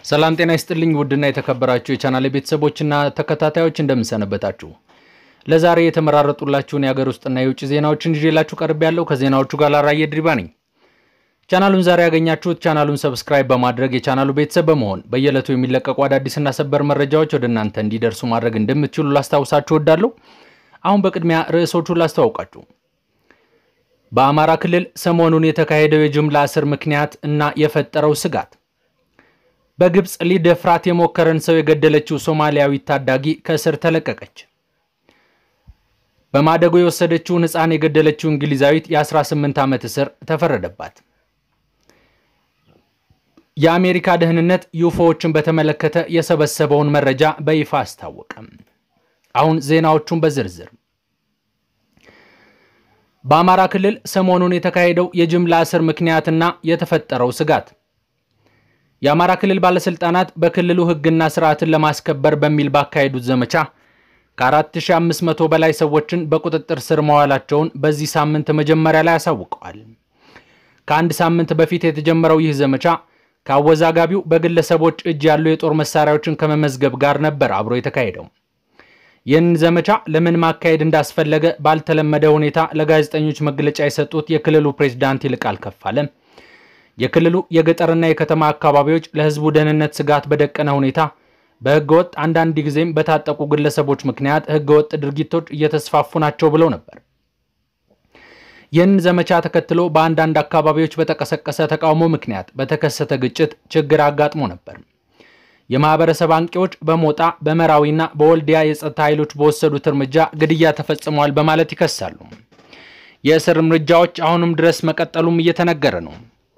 ሰላም ጤና ይስጥልኝ ውድና የተከበራችሁ የቻናል ቤተሰቦችና ተከታታዮች እንደምንሰነበታችሁ። ለዛሬ የተመራረጡላችሁን የሀገር ውስጥና የውጭ ዜናዎችን ይዤላችሁ ቀርብ ያለው ከዜናዎቹ ጋር ላራየ ድሪባ ነኝ። ቻናሉን ዛሬ ያገኛችሁት ቻናሉን ሰብስክራይብ በማድረግ የቻናሉ ቤተሰብ በመሆን በየዕለቱ የሚለቀቁ አዳዲስና ሰበር መረጃዎች ወደ እናንተ እንዲደርሱ ማድረግ እንደምትችሉ ላስታውሳችሁ እወዳለሁ። አሁን በቅድሚያ ርዕሶቹን ላስተዋውቃችሁ። በአማራ ክልል ሰሞኑን የተካሄደው የጅምላ እስር ምክንያት እና የፈጠረው ስጋት በግብፅ ሊደፍራት የሞከረን ሰው የገደለችው ሶማሊያዊት ታዳጊ ከእስር ተለቀቀች። በማደጎ የወሰደችውን ሕፃን የገደለችው እንግሊዛዊት የ18 ዓመት እስር ተፈረደባት። የአሜሪካ ደህንነት ዩፎዎችን በተመለከተ የሰበሰበውን መረጃ በይፋ አስታወቀም። አሁን ዜናዎቹን በዝርዝር በአማራ ክልል ሰሞኑን የተካሄደው የጅምላ እስር ምክንያትና የተፈጠረው ስጋት የአማራ ክልል ባለስልጣናት በክልሉ ሕግና ስርዓትን ለማስከበር በሚል ባካሄዱት ዘመቻ ከ4500 በላይ ሰዎችን በቁጥጥር ስር መዋላቸውን በዚህ ሳምንት መጀመሪያ ላይ አሳውቀዋል። ከአንድ ሳምንት በፊት የተጀመረው ይህ ዘመቻ ከአወዛጋቢው በግለሰቦች እጅ ያሉ የጦር መሳሪያዎችን ከመመዝገብ ጋር ነበር አብሮ የተካሄደው። ይህን ዘመቻ ለምን ማካሄድ እንዳስፈለገ ባልተለመደ ሁኔታ ለጋዜጠኞች መግለጫ የሰጡት የክልሉ ፕሬዝዳንት ይልቃል ከፋለ የክልሉ የገጠርና የከተማ አካባቢዎች ለህዝቡ ደህንነት ስጋት በደቀነ ሁኔታ በህገወጥ አንዳንድ ጊዜም በታጠቁ ግለሰቦች ምክንያት ህገወጥ ድርጊቶች እየተስፋፉ ናቸው ብለው ነበር። ይህን ዘመቻ ተከትሎ በአንዳንድ አካባቢዎች በተቀሰቀሰ ተቃውሞ ምክንያት በተከሰተ ግጭት ችግር አጋጥሞ ነበር። የማህበረሰብ አንቂዎች በሞጣ በመራዊና በወልዲያ የጸጥታ ኃይሎች በወሰዱት እርምጃ ግድያ ተፈጽሟል በማለት ይከሳሉ። የእስር እርምጃዎች አሁንም ድረስ መቀጠሉም እየተነገረ ነው።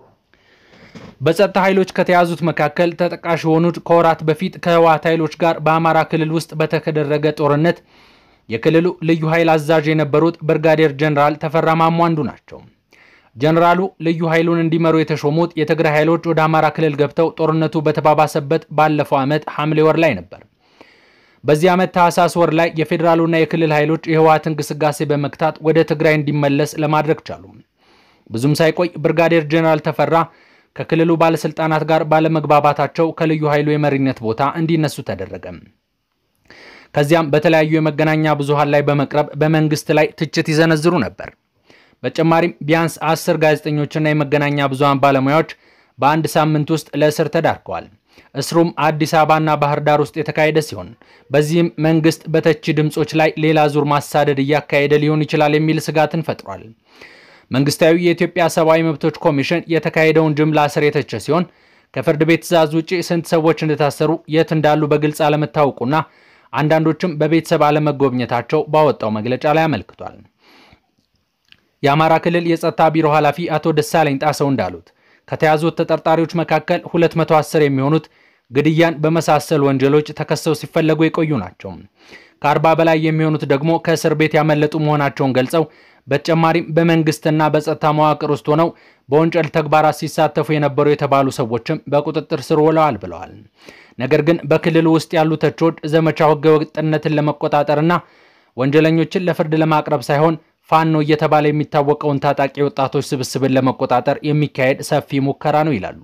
በጸጥታ ኃይሎች ከተያዙት መካከል ተጠቃሽ የሆኑት ከወራት በፊት ከህወሓት ኃይሎች ጋር በአማራ ክልል ውስጥ በተደረገ ጦርነት የክልሉ ልዩ ኃይል አዛዥ የነበሩት ብርጋዴር ጀኔራል ተፈራ ማሞ አንዱ ናቸው። ጀኔራሉ ልዩ ኃይሉን እንዲመሩ የተሾሙት የትግራይ ኃይሎች ወደ አማራ ክልል ገብተው ጦርነቱ በተባባሰበት ባለፈው ዓመት ሐምሌ ወር ላይ ነበር። በዚህ ዓመት ታህሳስ ወር ላይ የፌዴራሉና የክልል ኃይሎች የህወሓት እንቅስቃሴ በመግታት ወደ ትግራይ እንዲመለስ ለማድረግ ቻሉ። ብዙም ሳይቆይ ብርጋዴር ጀኔራል ተፈራ ከክልሉ ባለስልጣናት ጋር ባለመግባባታቸው ከልዩ ኃይሉ የመሪነት ቦታ እንዲነሱ ተደረገ። ከዚያም በተለያዩ የመገናኛ ብዙሃን ላይ በመቅረብ በመንግስት ላይ ትችት ይዘነዝሩ ነበር። በተጨማሪም ቢያንስ አስር ጋዜጠኞችና የመገናኛ ብዙሃን ባለሙያዎች በአንድ ሳምንት ውስጥ ለእስር ተዳርገዋል። እስሩም አዲስ አበባና ባህር ዳር ውስጥ የተካሄደ ሲሆን በዚህም መንግስት በተቺ ድምፆች ላይ ሌላ ዙር ማሳደድ እያካሄደ ሊሆን ይችላል የሚል ስጋትን ፈጥሯል። መንግስታዊ የኢትዮጵያ ሰብአዊ መብቶች ኮሚሽን የተካሄደውን ጅምላ እስር የተቸ ሲሆን ከፍርድ ቤት ትዕዛዝ ውጭ ስንት ሰዎች እንደታሰሩ የት እንዳሉ በግልጽ አለመታወቁና አንዳንዶችም በቤተሰብ አለመጎብኘታቸው ባወጣው መግለጫ ላይ አመልክቷል። የአማራ ክልል የጸጥታ ቢሮ ኃላፊ አቶ ደሳለኝ ጣሰው እንዳሉት ከተያዙት ተጠርጣሪዎች መካከል 210 የሚሆኑት ግድያን በመሳሰሉ ወንጀሎች ተከሰው ሲፈለጉ የቆዩ ናቸው። ከአርባ በላይ የሚሆኑት ደግሞ ከእስር ቤት ያመለጡ መሆናቸውን ገልጸው በተጨማሪም በመንግስትና በጸጥታ መዋቅር ውስጥ ሆነው በወንጀል ተግባራት ሲሳተፉ የነበሩ የተባሉ ሰዎችም በቁጥጥር ስር ውለዋል ብለዋል። ነገር ግን በክልሉ ውስጥ ያሉ ተቾች ዘመቻው ህገወጥነትን ለመቆጣጠርና ወንጀለኞችን ለፍርድ ለማቅረብ ሳይሆን ፋኖ እየተባለ የሚታወቀውን ታጣቂ ወጣቶች ስብስብን ለመቆጣጠር የሚካሄድ ሰፊ ሙከራ ነው ይላሉ።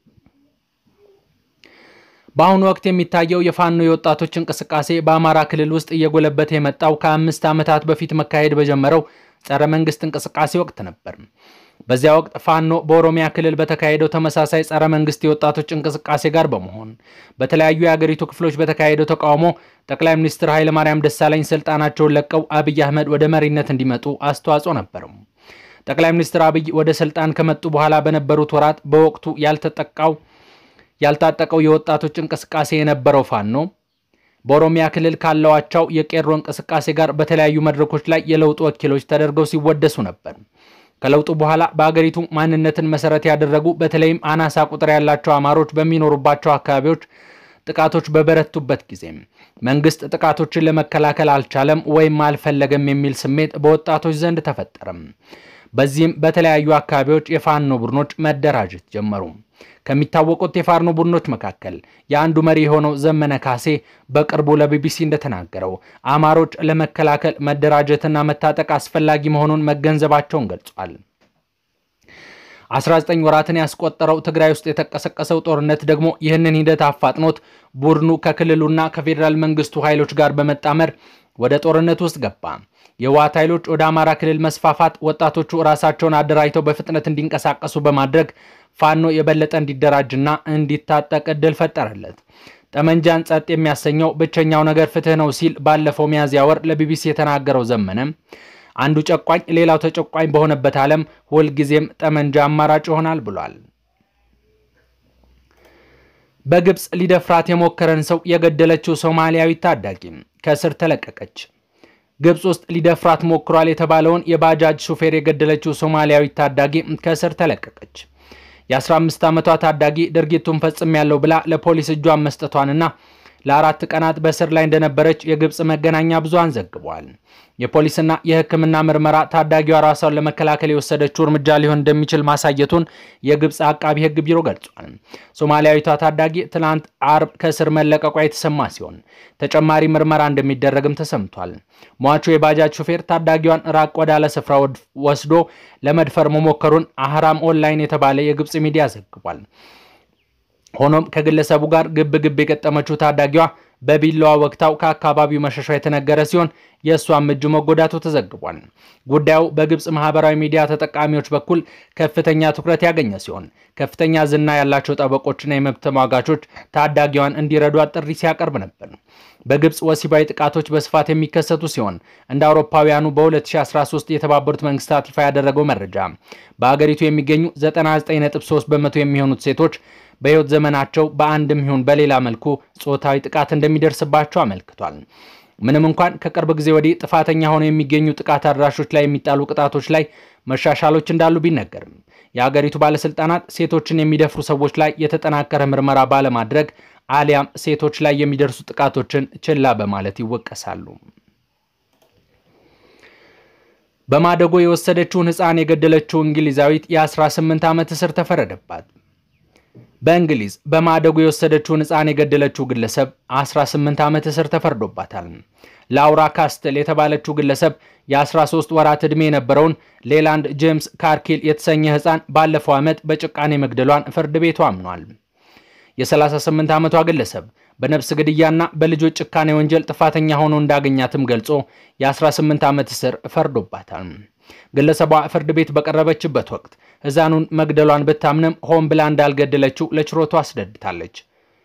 በአሁኑ ወቅት የሚታየው የፋኖ የወጣቶች እንቅስቃሴ በአማራ ክልል ውስጥ እየጎለበተ የመጣው ከአምስት ዓመታት በፊት መካሄድ በጀመረው ጸረ መንግስት እንቅስቃሴ ወቅት ነበር። በዚያ ወቅት ፋኖ በኦሮሚያ ክልል በተካሄደው ተመሳሳይ ጸረ መንግስት የወጣቶች እንቅስቃሴ ጋር በመሆን በተለያዩ የአገሪቱ ክፍሎች በተካሄደው ተቃውሞ ጠቅላይ ሚኒስትር ኃይለማርያም ደሳለኝ ስልጣናቸውን ለቀው አብይ አህመድ ወደ መሪነት እንዲመጡ አስተዋጽኦ ነበረው። ጠቅላይ ሚኒስትር አብይ ወደ ስልጣን ከመጡ በኋላ በነበሩት ወራት በወቅቱ ያልተጠቃው ያልታጠቀው የወጣቶች እንቅስቃሴ የነበረው ፋኖ በኦሮሚያ ክልል ካለዋቸው የቄሮ እንቅስቃሴ ጋር በተለያዩ መድረኮች ላይ የለውጥ ወኪሎች ተደርገው ሲወደሱ ነበር። ከለውጡ በኋላ በአገሪቱ ማንነትን መሰረት ያደረጉ በተለይም አናሳ ቁጥር ያላቸው አማሮች በሚኖሩባቸው አካባቢዎች ጥቃቶች በበረቱበት ጊዜ መንግስት ጥቃቶችን ለመከላከል አልቻለም ወይም አልፈለገም የሚል ስሜት በወጣቶች ዘንድ ተፈጠረም። በዚህም በተለያዩ አካባቢዎች የፋኖ ቡድኖች መደራጀት ጀመሩ። ከሚታወቁት የፋኖ ቡድኖች መካከል የአንዱ መሪ የሆነው ዘመነ ካሴ በቅርቡ ለቢቢሲ እንደተናገረው አማሮች ለመከላከል መደራጀትና መታጠቅ አስፈላጊ መሆኑን መገንዘባቸውን ገልጿል። 19 ወራትን ያስቆጠረው ትግራይ ውስጥ የተቀሰቀሰው ጦርነት ደግሞ ይህንን ሂደት አፋጥኖት ቡድኑ ከክልሉና ከፌዴራል መንግስቱ ኃይሎች ጋር በመጣመር ወደ ጦርነት ውስጥ ገባ። የህወሓት ኃይሎች ወደ አማራ ክልል መስፋፋት ወጣቶቹ ራሳቸውን አደራጅተው በፍጥነት እንዲንቀሳቀሱ በማድረግ ፋኖ የበለጠ እንዲደራጅና እንዲታጠቅ እድል ፈጠረለት። ጠመንጃን ጸጥ የሚያሰኘው ብቸኛው ነገር ፍትህ ነው ሲል ባለፈው ሚያዝያ ወር ለቢቢሲ የተናገረው ዘመነ አንዱ ጨቋኝ ሌላው ተጨቋኝ በሆነበት ዓለም ሁልጊዜም ጠመንጃ አማራጭ ይሆናል ብሏል። በግብፅ ሊደፍራት የሞከረን ሰው የገደለችው ሶማሊያዊት ታዳጊ ከእስር ተለቀቀች። ግብፅ ውስጥ ሊደፍራት ሞክሯል የተባለውን የባጃጅ ሹፌር የገደለችው ሶማሊያዊት ታዳጊ ከእስር ተለቀቀች። የ15 ዓመቷ ታዳጊ ድርጊቱን ፈጽሜያለሁ ብላ ለፖሊስ እጇን መስጠቷንና ለአራት ቀናት በእስር ላይ እንደነበረች የግብፅ መገናኛ ብዙሃን ዘግቧል። የፖሊስና የሕክምና ምርመራ ታዳጊዋ ራሷን ለመከላከል የወሰደችው እርምጃ ሊሆን እንደሚችል ማሳየቱን የግብፅ አቃቢ ሕግ ቢሮ ገልጿል። ሶማሊያዊቷ ታዳጊ ትናንት አርብ ከእስር መለቀቋ የተሰማ ሲሆን ተጨማሪ ምርመራ እንደሚደረግም ተሰምቷል። ሟቹ የባጃጅ ሹፌር ታዳጊዋን ራቅ ወዳለ ስፍራ ወስዶ ለመድፈር መሞከሩን አህራም ኦንላይን የተባለ የግብፅ ሚዲያ ዘግቧል። ሆኖም ከግለሰቡ ጋር ግብ ግብ የገጠመችው ታዳጊዋ በቢላዋ ወቅታው ከአካባቢው መሸሿ የተነገረ ሲሆን የእሷም እጁ መጎዳቱ ተዘግቧል። ጉዳዩ በግብፅ ማህበራዊ ሚዲያ ተጠቃሚዎች በኩል ከፍተኛ ትኩረት ያገኘ ሲሆን ከፍተኛ ዝና ያላቸው ጠበቆችና የመብት ተሟጋቾች ታዳጊዋን እንዲረዷት ጥሪ ሲያቀርብ ነበር። በግብፅ ወሲባዊ ጥቃቶች በስፋት የሚከሰቱ ሲሆን እንደ አውሮፓውያኑ በ2013 የተባበሩት መንግስታት ይፋ ያደረገው መረጃ በአገሪቱ የሚገኙ 99.3 በመቶ የሚሆኑት ሴቶች በሕይወት ዘመናቸው በአንድም ይሁን በሌላ መልኩ ጾታዊ ጥቃት እንደሚደርስባቸው አመልክቷል። ምንም እንኳን ከቅርብ ጊዜ ወዲህ ጥፋተኛ ሆነው የሚገኙ ጥቃት አድራሾች ላይ የሚጣሉ ቅጣቶች ላይ መሻሻሎች እንዳሉ ቢነገርም የአገሪቱ ባለስልጣናት ሴቶችን የሚደፍሩ ሰዎች ላይ የተጠናከረ ምርመራ ባለማድረግ አሊያም ሴቶች ላይ የሚደርሱ ጥቃቶችን ችላ በማለት ይወቀሳሉ። በማደጎ የወሰደችውን ሕፃን የገደለችው እንግሊዛዊት የ18 ዓመት እስር ተፈረደባት። በእንግሊዝ በማደጎ የወሰደችውን ሕፃን የገደለችው ግለሰብ 18 ዓመት እስር ተፈርዶባታል። ላውራ ካስትል የተባለችው ግለሰብ የ13 ወራት ዕድሜ የነበረውን ሌላንድ ጄምስ ካርኪል የተሰኘ ሕፃን ባለፈው ዓመት በጭቃኔ መግደሏን ፍርድ ቤቱ አምኗል። የ38 ዓመቷ ግለሰብ በነፍስ ግድያና በልጆች ጭካኔ ወንጀል ጥፋተኛ ሆኖ እንዳገኛትም ገልጾ የ18 ዓመት እስር ፈርዶባታል። ግለሰቧ ፍርድ ቤት በቀረበችበት ወቅት ሕፃኑን መግደሏን ብታምንም ሆን ብላ እንዳልገደለችው ለችሮቱ አስረድታለች።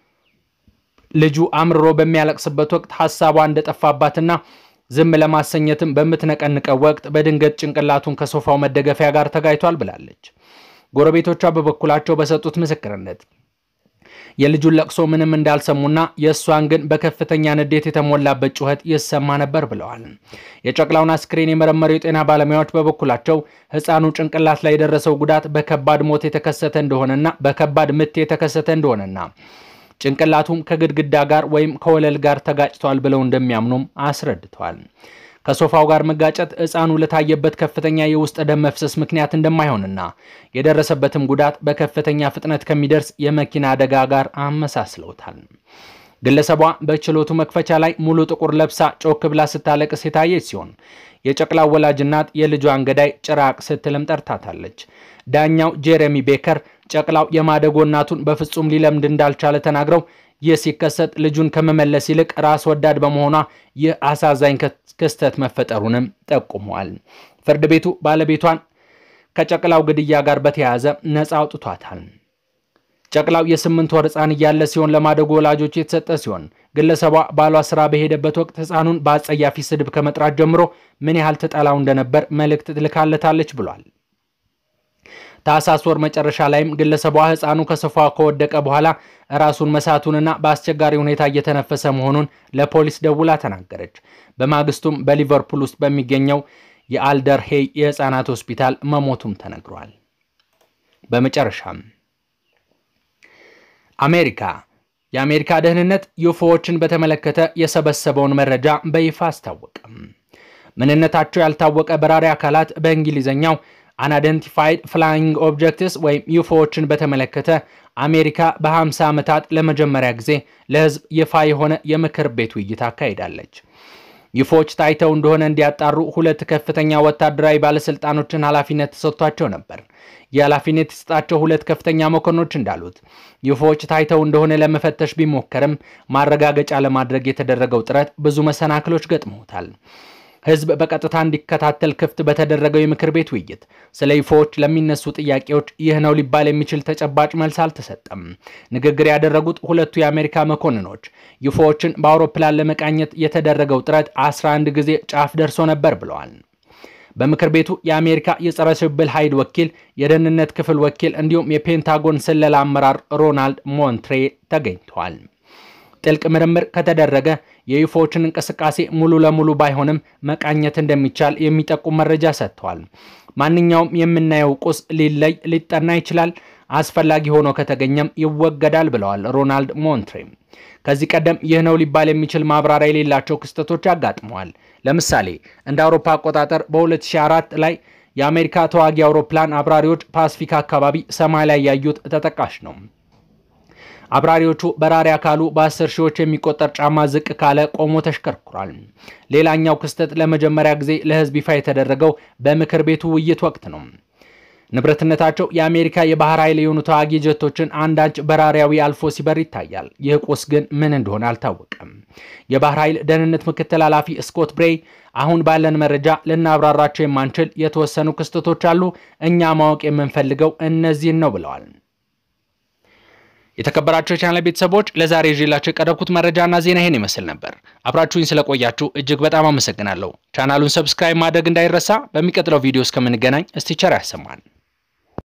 ልጁ አምርሮ በሚያለቅስበት ወቅት ሐሳቧ እንደጠፋባትና ዝም ለማሰኘትም በምትነቀንቀው ወቅት በድንገት ጭንቅላቱን ከሶፋው መደገፊያ ጋር ተጋይቷል ብላለች። ጎረቤቶቿ በበኩላቸው በሰጡት ምስክርነት የልጁን ለቅሶ ምንም እንዳልሰሙና የእሷን ግን በከፍተኛ ንዴት የተሞላበት ጩኸት ይሰማ ነበር ብለዋል። የጨቅላውን አስክሬን የመረመሩ የጤና ባለሙያዎች በበኩላቸው ሕፃኑ ጭንቅላት ላይ የደረሰው ጉዳት በከባድ ሞት የተከሰተ እንደሆነና በከባድ ምት የተከሰተ እንደሆነና ጭንቅላቱም ከግድግዳ ጋር ወይም ከወለል ጋር ተጋጭቷል ብለው እንደሚያምኑም አስረድተዋል። ከሶፋው ጋር መጋጨት ሕፃኑ ለታየበት ከፍተኛ የውስጥ ደም መፍሰስ ምክንያት እንደማይሆንና የደረሰበትም ጉዳት በከፍተኛ ፍጥነት ከሚደርስ የመኪና አደጋ ጋር አመሳስለውታል። ግለሰቧ በችሎቱ መክፈቻ ላይ ሙሉ ጥቁር ለብሳ ጮክ ብላ ስታለቅስ የታየች ሲሆን የጨቅላው ወላጅ እናት የልጇን ገዳይ ጭራቅ ስትልም ጠርታታለች። ዳኛው ጄሬሚ ቤከር ጨቅላው የማደጎ እናቱን በፍጹም ሊለምድ እንዳልቻለ ተናግረው ይህ ሲከሰት ልጁን ከመመለስ ይልቅ ራስ ወዳድ በመሆኗ ይህ አሳዛኝ ክስተት መፈጠሩንም ጠቁመዋል። ፍርድ ቤቱ ባለቤቷን ከጨቅላው ግድያ ጋር በተያያዘ ነፃ አውጥቷታል። ጨቅላው የስምንት ወር ሕፃን እያለ ሲሆን ለማደጎ ወላጆች የተሰጠ ሲሆን ግለሰቧ ባሏ ስራ በሄደበት ወቅት ሕፃኑን በአጸያፊ ስድብ ከመጥራት ጀምሮ ምን ያህል ትጠላው እንደነበር መልእክት ልካለታለች ብሏል። ታህሳስ ወር መጨረሻ ላይም ግለሰቧ ሕፃኑ ከሶፋ ከወደቀ በኋላ ራሱን መሳቱንና በአስቸጋሪ ሁኔታ እየተነፈሰ መሆኑን ለፖሊስ ደውላ ተናገረች። በማግስቱም በሊቨርፑል ውስጥ በሚገኘው የአልደር ሄይ የሕፃናት ሆስፒታል መሞቱም ተነግሯል። በመጨረሻም አሜሪካ የአሜሪካ ደህንነት ዩፎዎችን በተመለከተ የሰበሰበውን መረጃ በይፋ አስታወቀም። ምንነታቸው ያልታወቀ በራሪ አካላት በእንግሊዝኛው አንአይደንቲፋይድ ፍላይንግ ኦብጀክትስ ወይም ዩፎዎችን በተመለከተ አሜሪካ በ50 ዓመታት ለመጀመሪያ ጊዜ ለሕዝብ ይፋ የሆነ የምክር ቤት ውይይት አካሂዳለች። ይፎች ታይተው እንደሆነ እንዲያጣሩ ሁለት ከፍተኛ ወታደራዊ ባለስልጣኖችን ኃላፊነት ተሰጥቷቸው ነበር። የኃላፊነት የተሰጣቸው ሁለት ከፍተኛ መኮንኖች እንዳሉት ይፎች ታይተው እንደሆነ ለመፈተሽ ቢሞከርም ማረጋገጫ ለማድረግ የተደረገው ጥረት ብዙ መሰናክሎች ገጥመውታል። ህዝብ በቀጥታ እንዲከታተል ክፍት በተደረገው የምክር ቤት ውይይት ስለ ይፎዎች ለሚነሱ ጥያቄዎች ይህ ነው ሊባል የሚችል ተጨባጭ መልስ አልተሰጠም። ንግግር ያደረጉት ሁለቱ የአሜሪካ መኮንኖች ይፎዎችን በአውሮፕላን ለመቃኘት የተደረገው ጥረት 11 ጊዜ ጫፍ ደርሶ ነበር ብለዋል። በምክር ቤቱ የአሜሪካ የጸረ ሽብር ኃይል ወኪል፣ የደህንነት ክፍል ወኪል እንዲሁም የፔንታጎን ስለላ አመራር ሮናልድ ሞንትሬ ተገኝተዋል። ጥልቅ ምርምር ከተደረገ የዩፎዎችን እንቅስቃሴ ሙሉ ለሙሉ ባይሆንም መቃኘት እንደሚቻል የሚጠቁም መረጃ ሰጥተዋል። ማንኛውም የምናየው ቁስ ሊለይ ሊጠና ይችላል፣ አስፈላጊ ሆኖ ከተገኘም ይወገዳል ብለዋል ሮናልድ ሞንትሬ። ከዚህ ቀደም ይህ ነው ሊባል የሚችል ማብራሪያ የሌላቸው ክስተቶች አጋጥመዋል። ለምሳሌ እንደ አውሮፓ አቆጣጠር በ2004 ላይ የአሜሪካ ተዋጊ አውሮፕላን አብራሪዎች ፓስፊክ አካባቢ ሰማይ ላይ ያዩት ተጠቃሽ ነው። አብራሪዎቹ በራሪ አካሉ በአስር ሺዎች የሚቆጠር ጫማ ዝቅ ካለ ቆሞ ተሽከርክሯል። ሌላኛው ክስተት ለመጀመሪያ ጊዜ ለሕዝብ ይፋ የተደረገው በምክር ቤቱ ውይይት ወቅት ነው። ንብረትነታቸው የአሜሪካ የባህር ኃይል የሆኑ ተዋጊ ጀቶችን አንዳች በራሪያዊ አልፎ ሲበር ይታያል። ይህ ቁስ ግን ምን እንደሆነ አልታወቀም። የባህር ኃይል ደህንነት ምክትል ኃላፊ ስኮት ብሬይ አሁን ባለን መረጃ ልናብራራቸው የማንችል የተወሰኑ ክስተቶች አሉ፣ እኛ ማወቅ የምንፈልገው እነዚህን ነው ብለዋል። የተከበራቸው የቻናል ቤተሰቦች ለዛሬ ይዤላቸው የቀረብኩት መረጃና ዜና ይሄን ይመስል ነበር። አብራችሁኝ ስለቆያችሁ እጅግ በጣም አመሰግናለሁ። ቻናሉን ሰብስክራይብ ማድረግ እንዳይረሳ። በሚቀጥለው ቪዲዮ እስከምንገናኝ እስቲ ቸር ያሰማን።